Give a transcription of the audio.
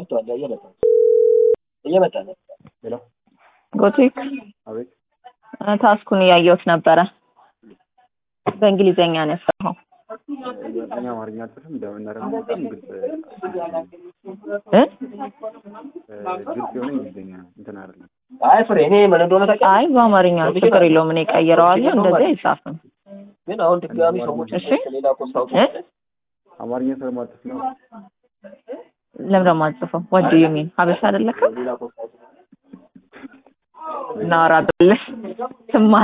መጥቷል። እየመጣ እየመጣ ነው። ሄሎ ጎቲክ አቤት። ታስኩን እያየሁት ነበረ። በእንግሊዘኛ ነው የሰራኸው እኔ አማርኛ አልጽፍም። እንደምን ደግሞ በጣም ግልጽ እ ግልጽ የሆነ እንግሊዝኛ እንትን አይደለም። አይ ፍሬ እኔ ምን እንደሆነ ታውቂያለሽ? አይ በአማርኛ ነው፣ ችግር የለውም። እኔ ቀይረዋለሁ። እንደዚህ አይጻፍም። ግን አሁን ድጋሚ ሰዎች እሺ። ሌላ ኮስታ እ አማርኛ ስለማልጽፍ ነው። ለምን ደግሞ አልጽፈው? ወድ ዩ ሚን ሀበሻ አይደለክም? ሌላ ኮስታ እናወራ ብልህ ትማ